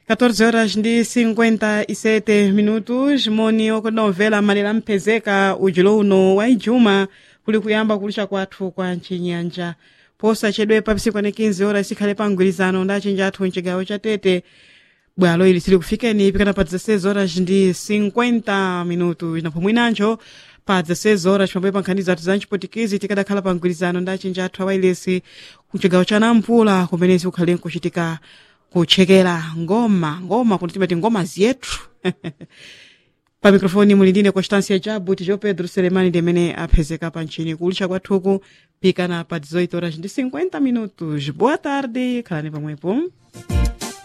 14 horas ndi 57 minutos moni okunomvera malera mphezeka ujulo uno wa ijuma kuli kuyamba kulisha kwathu kwa mchinyanja posachedwe pa psiku ane 15 horas sikhale pa mgwirizano ndi achinji athu mchigawo cha tete bwalo ili sili kufikeni pikana pa 16 horas ndi 50 minutos napo mwinancho pa 16 horas pambuyo pa nkhani zathu za mchipotikizi tikadakhala pa mgwirizano ndi achinji athu awailesi kuchigawo cha nampula kumenezi kukhale nkuchitika kutchekera ngoma ngoma kuti timati ngoma ziyethu pa mikrofoni muli ndine constância jabu tijo pedro selemani ndimene aphezeka pa ntchini kulisha kwathuku pikana pa 18 horas ndi 50 minutos boa tarde khalani pamwepo